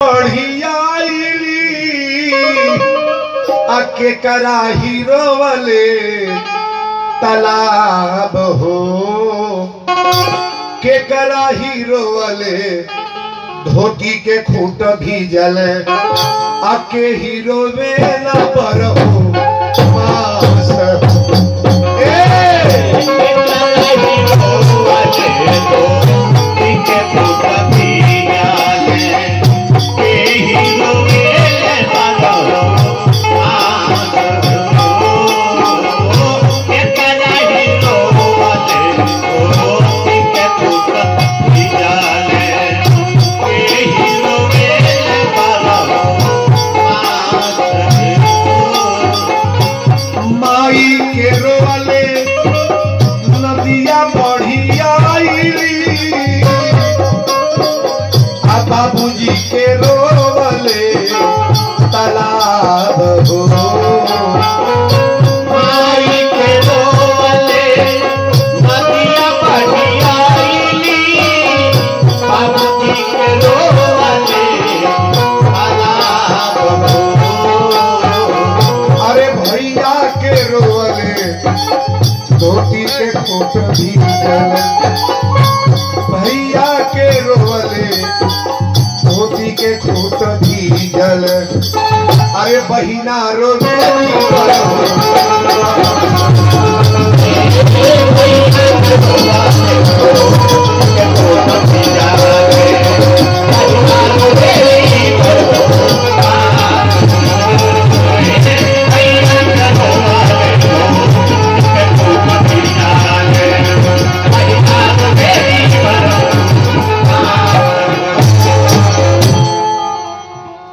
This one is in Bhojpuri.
बढ़ियाइली आके करा हीरो वाले तालाब हो के करा हीरो वाले धोती के खूट भी जल आके हीरो वेला पर हो मास ए माई के रोवाले नदिया बढ़ियाइली आ बाबूजी के रोवाले तालाब हो अरे भैया के रोवाले धोती के कोट भी जल भैया के रोवाले धोती के कोट भी जल अरे बहिना रो रो